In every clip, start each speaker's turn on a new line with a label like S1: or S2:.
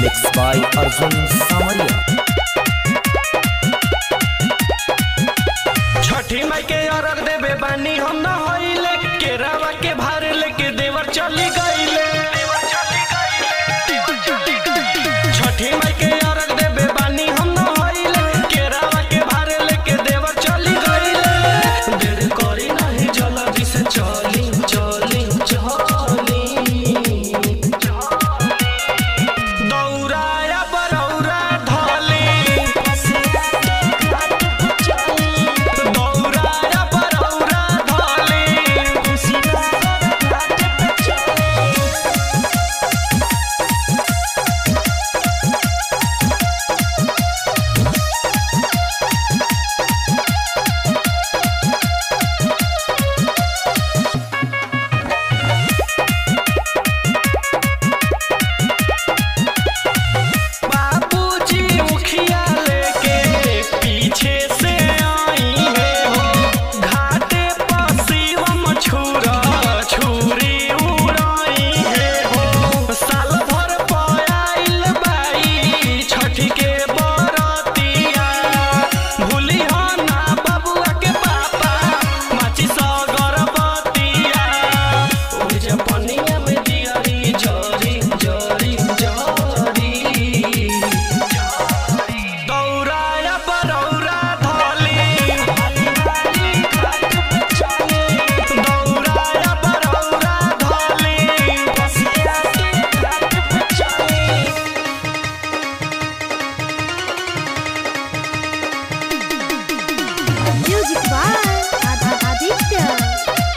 S1: Mixed by Arjun Samaria.
S2: छठी माई के अरग देवे बानी हम न होइले केरावा के भार लेके देवर चली गईले छठी माई के अरग देवे बानी हम न होइले केरावा के भार लेके देवर चली गईले देर करी नहीं जल्दी से चली चली चली दौराया बरौरा धली दौराया बरौरा धली बाबूजी मुखिया लेके पीछे से आई है हो घाटे पर शिवम छुरा छुरी उड़ाई है हो साल भर पयाइल बाई छठी के बरतिया भूली हो ना बबुआ के पापा माची सा गरबतिया ओइ जे पनिया में दियारी जरी जरी जरी दौराया बरौरा धली दौराया बरौरा धली
S3: Music by Ad- Aditya.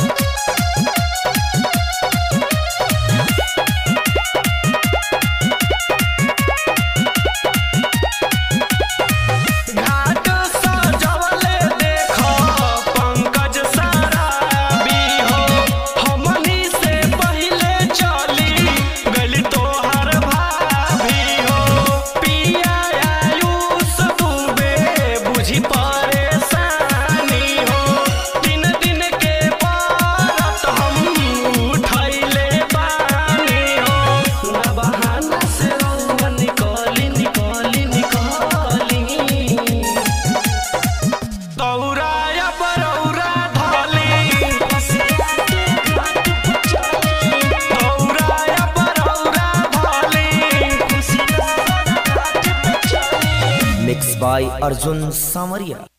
S2: घाट सजवले देख पंकज सराबी हो हमनी से पहिले चली गली तोहर भाभी हो पिया आयुष डूबे बुझी परेशानी हो तीन दिन के बारत हम उठैले बानी हो ना बहाना से रउआ निकली निकली निकली दौराया बरौरा धली दौराया बरौरा धली
S1: Mixed by Arjun Samaria.